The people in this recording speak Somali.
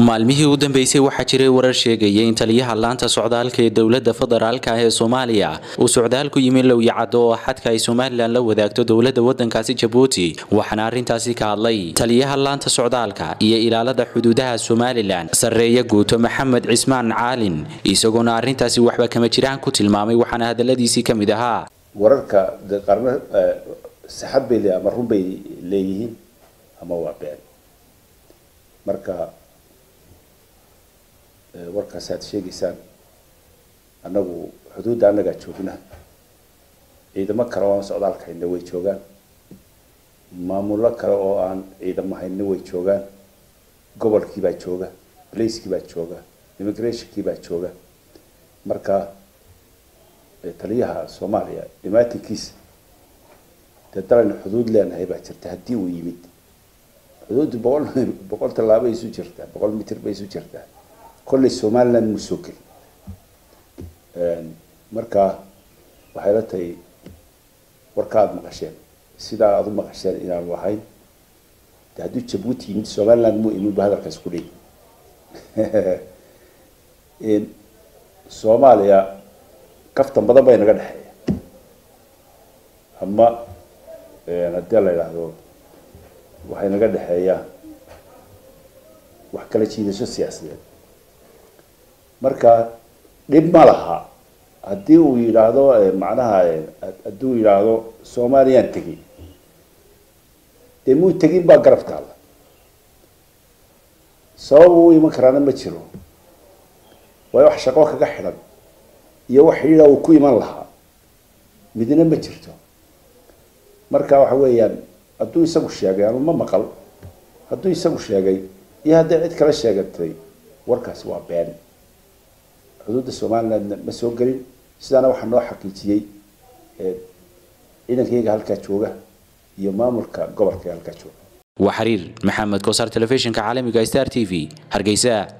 maalmihii u dambeysay waxaa jiray warar sheegaya in taliyaha laanta socdaalka ee dowlada federaalka ee soomaaliya uu socdaal ku yimi lowyacado oo xadka ay somalilan la wadaagto dowlada wadankaasi jabuuti waxaana arrintaasi ka hadlay taliyaha laanta socdaalka iyo ilaalada xuduudaha somalilan sarreeye guuto maxamed cismaan caalin isagoona arrintaasi waxba kama jiraan ku tilmaamay waxaana hadaladiisii ka mid ahaa wararka de qarno saxad bay le ama run bay leeyihiin ama waa been marka warkaas aad sheegaysaan annagu xuduudda annagaa joogna ciidamo kale oo aan socdaalka hayna way joogaan maamullo kale oo aan ciidamo hayna way joogaan gobolkii baa jooga blacekii baa jooga immigrationkii baa jooga marka taliyaha soomaaliya dhimaatinkiisa dee dalaynu xuduud leenahay baa jirta haddii uu yimid xuduuddu boqol boqol tallaabo bay isu jirtaa boqol mitir bay isu jirtaa kolley somaliland mu soo gelin marka waxay la tahay warka aada maqasheen sidaa aada u maqasheen inaanu ahayn de hadduu jabuuti yimid somaliland mu imin bu hadalkaas ku leeyi soomaaliya kaftan badan bay naga dhexeeya ama haddii la yidhaahdo waxay naga dhexeeyaan wax kala jiidasho siyaasadeed marka dhib ma laha haddii uu yidhaahdo macnaha haddii uu yidhaahdo soomaaliyaan tegin dee muu tegin baa garab taalla sabab uu iman karaana ma jiro waayo wax shaqo kaga xidhan iyo wax xidhiidha uu ku iman lahaa midna ma jirto marka waxa weeyaan hadduu isagu sheegay anu ma maqal hadduu isagu sheegay iyo hadday cid kala sheegatay warkaasi waa been xuduudda somalilandna ma soo gelin sidaana waxaa noo xaqiijiyey ciidankayga halkaa jooga iyo maamulka gobolka halkaa jooga waa xiriir maxamed kosaar telefishinka caalamiga star t v hargeysa